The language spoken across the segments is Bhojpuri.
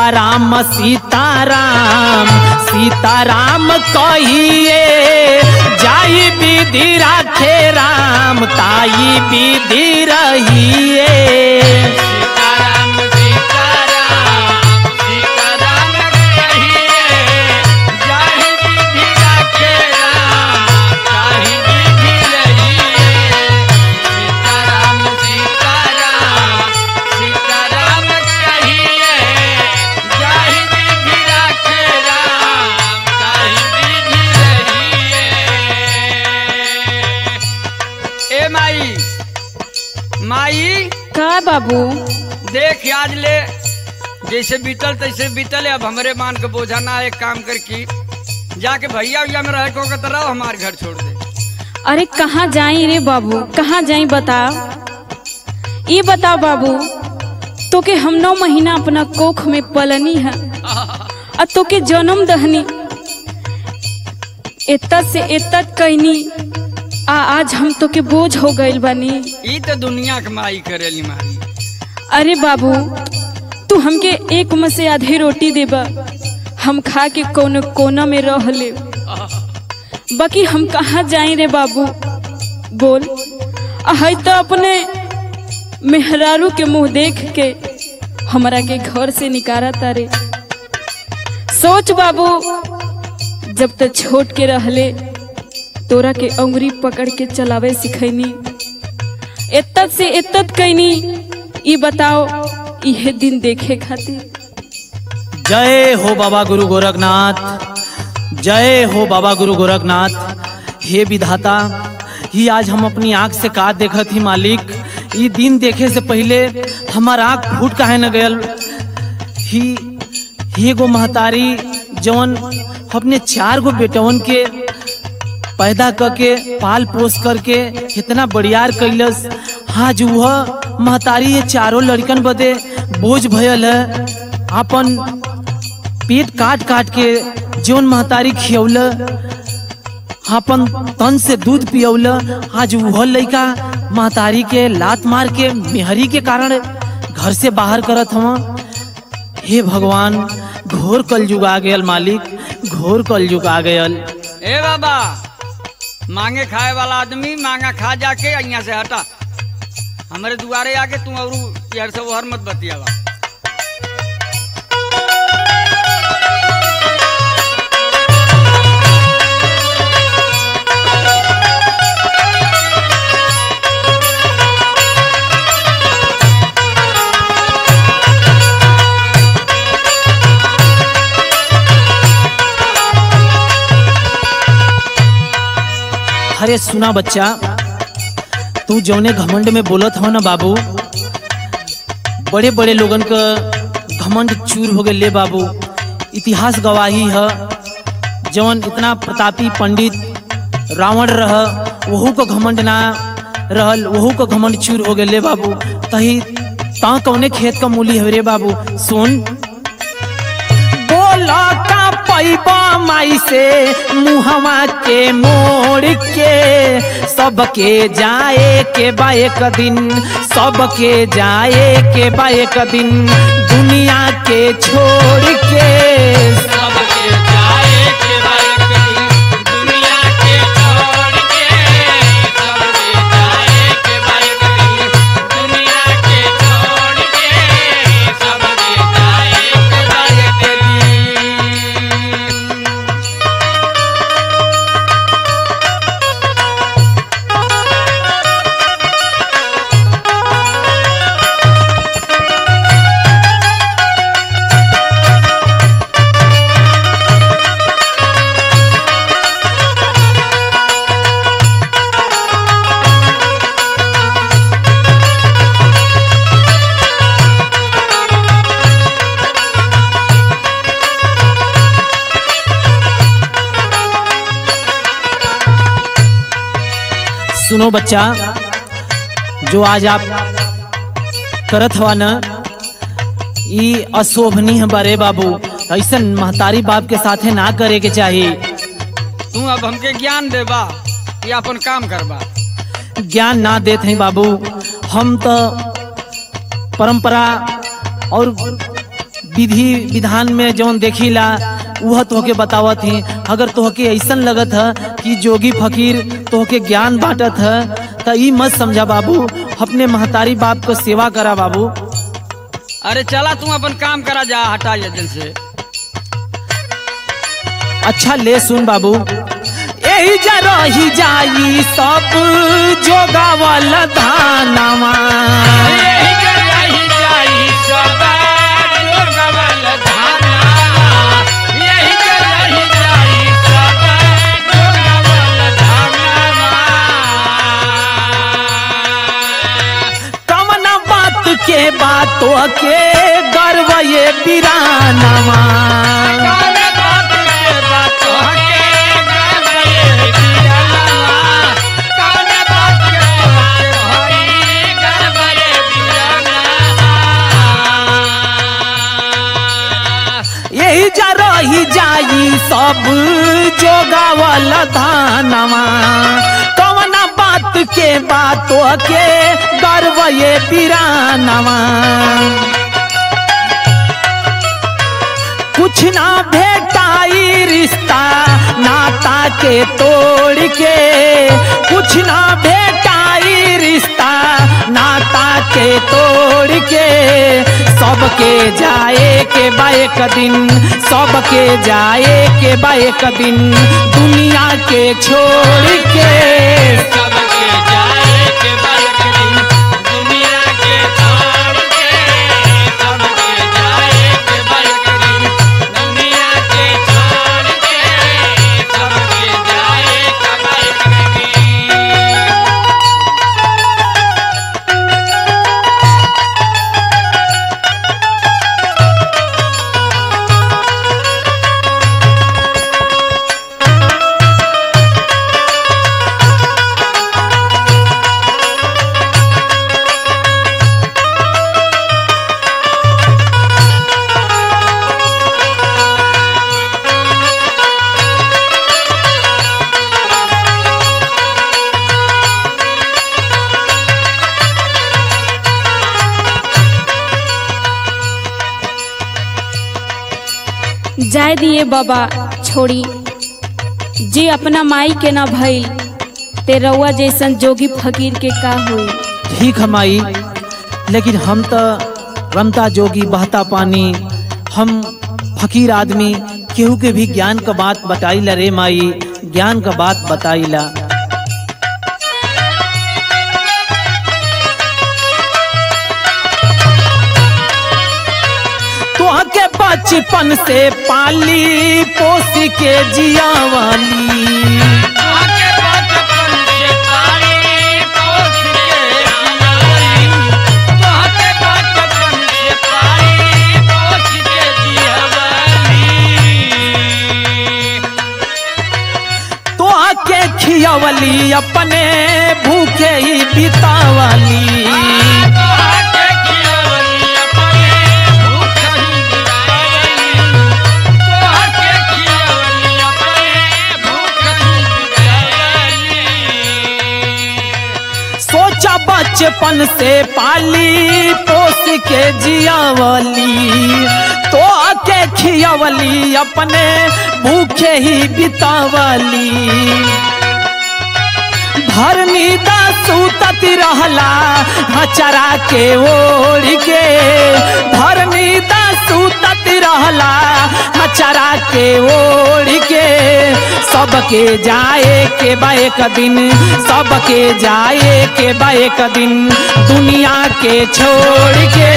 सीताराम सीताराम सीताराम कहिए जाई विधि राखे राम ताई विधि रहिए सीताराम सीताराम सीताराम कहिए जाहि विधि राखे राम ताहि विधि रहिए सीताराम सीताराम सीताराम कहिए जाहि विधि राखे राम ताहि विधि रहिए ए माई माई का बाबू देख आज ले जैसे बीतल तैसे बीतल अब हमरे मान के बोझा ना एक काम कर की जाके भैया भैया में रह को तो रहो हमारे घर छोड़ दे अरे कहाँ जाई रे बाबू कहाँ जाई बताओ ये बताओ बाबू तोके हम नौ महीना अपना कोख में पलनी है और तोके जन्म दहनी एतत से एतत कैनी आ आज हम तोके बोझ हो गइल बानी ई तो दुनिया के माई करेली माई अरे बाबू तू हमके एक में से आधी रोटी देबा हम खा के कोनो कोना में रह ले बाकी हम कहाँ जाई रे बाबू बोल है तो अपने मेहरारू के मुंह देख के हमरा के घर से निकारा तारे सोच बाबू जब तक छोट के रहले तोरा के अंगुरी पकड़ के चलावे सिखैनी एतत से एतत कैनी ई बताओ इहे दिन देखे खातिर जय हो बाबा गुरु गोरखनाथ जय हो बाबा गुरु गोरखनाथ हे विधाता ही आज हम अपनी आंख से का देखत ही मालिक ई दिन देखे से पहले हमार आंख फूट काहे न गयल ही ही गो महतारी जवन अपने चार गो बेटवन के पैदा करके पाल पोस करके कितना बड़ियार कैलस आज वह महतारी ये चारों लड़कन बदे बोझ भयल है अपन पेट काट काट के जौन महतारी खियौल अपन तन से दूध पियौल आज वह लड़का महतारी के लात मार के मेहरी के कारण घर से बाहर करत हम हे भगवान घोर कलयुग आ गयल मालिक घोर कलयुग आ गयल ए बाबा मांगे खाए वाला आदमी मांगा खा जाके यहाँ से हटा हमारे दुआरे आके तू और यार से हर मत बतियावा अरे सुना बच्चा तू जौने घमंड में बोलत हो ना बाबू बड़े बड़े लोगन का घमंड चूर हो गए ले बाबू इतिहास गवाही है जौन इतना प्रतापी पंडित रावण रह वहू को घमंड ना रहल वहू को घमंड चूर हो गए ले बाबू तही ता कौने खेत का मूली है रे बाबू सुन बोला का पैबा माई से मुहवा के मोड़ के सबके जाए के बा एक दिन सबके जाए के बा एक दिन दुनिया के छोड़ के सबके जाए के बाइक दुनिया के छोड़ के सबके जाए के बाइक दुनिया के छोड़ के सबके जाए के बाइक सुनो बच्चा जो आज आप करत हवा न ई अशोभनीय बारे बाबू ऐसा महतारी बाप के साथे ना करे के चाहिए तू अब हमके ज्ञान देबा या अपन काम करबा ज्ञान ना देते हैं बाबू हम तो परंपरा और विधि विधान में जौन देखिला वह तोहके बतावत ही अगर तोहके ऐसन लगत है कि जोगी फकीर तोहके ज्ञान बांटत है तो ई मत समझा बाबू अपने महतारी बाप को सेवा करा बाबू अरे चला तू अपन काम करा जा हटा जल्दी से अच्छा ले सुन बाबू यही जा रही जाई सब जोगावल धानवा कवना बात के बातों के गर्व ये बिरानवा यही जा रही जाई सब जोगावल धानवा कवना बात के बातों के गर्व ये बिरानवा कुछ ना भेटाई रिश्ता नाता के तोड़ के कुछ ना भेटाई रिश्ता नाता के तोड़ के सबके जाए के बा एक दिन सबके जाए के बा एक दिन दुनिया के छोड़ के जाय दिए बाबा छोड़ी जे अपना माई के ना भइल ते रउआ जैसन जोगी फकीर के का होई ठीक है माई लेकिन हम तो रमता जोगी बहता पानी हम फकीर आदमी केहू के भी ज्ञान का बात बताईला रे माई ज्ञान का बात बताईला तोहके बचपन से पाली पोसी के जिया वाली तोहके खियावली अपने भूखे ही बितावली सोचा बचपन से पाली पोस के जियावली तो आके खियावली अपने भूखे ही बितावली भरनी दा सूतती रहला हचरा के ओढ़ के भरनी दा सूतती रहला हचरा के ओढ़ के सबके जाए के बा एक दिन सबके जाए के बा एक दिन दुनिया के छोड़ के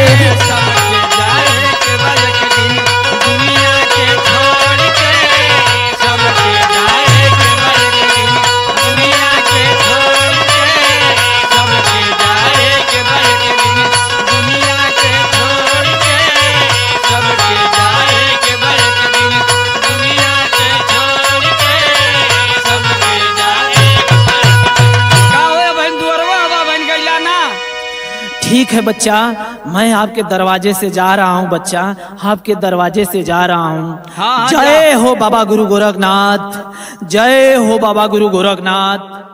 ठीक है बच्चा मैं आपके दरवाजे से जा रहा हूँ बच्चा आपके दरवाजे से जा रहा हूँ हाँ, हाँ, जय हो बाबा गुरु गोरखनाथ जय हो बाबा गुरु गोरखनाथ